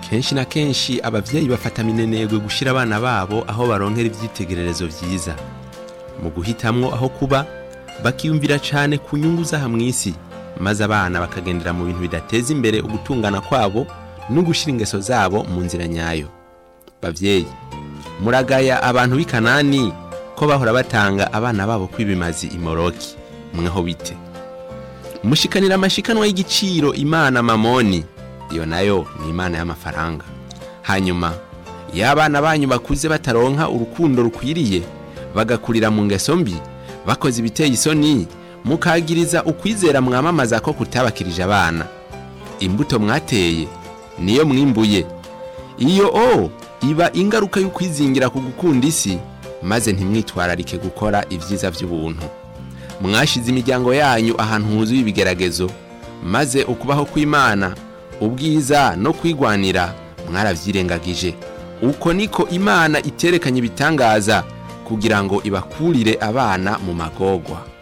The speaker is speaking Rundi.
kenshi na kenshi abavyeyi bafata minenegwe gushira abana babo aho baronkera ivyitegererezo vyiza mu guhitamwo aho kuba bakiyumvira cane ku nyungu z'aha mw'isi maze abana bakagendera mu bintu bidateza imbere ugutungana kwabo no gushira ingeso zabo mu nzira nyayo bavyeyi muragaya abantu b'i kanani ko bahora batanga abana babo kw'ibimazi imoroki mweho bite mushikanira amashikanwa y'igiciro imana mamoni iyo nayo ni imana y'amafaranga hanyuma iyo abana banyu bakuze bataronka urukundo rukwiriye bagakurira mu ngeso mbi bakoze ibiteye isoni mukagiriza ukwizera mwamamaza ko kutabakirije abana imbuto mwateye niyo mwimbuye iyo o iba ingaruka y'ukwizingira ku gukunda isi maze ntimwitwararike gukora ibyiza by'ubuntu mwashize imiryango yanyu ahantu huzuye ibigeragezo maze ukubaho kw'imana ubwiza no kwigwanira mwaravyirengagije uko niko imana iterekanye ibitangaza kugira ngo ibakurire abana mu magorwa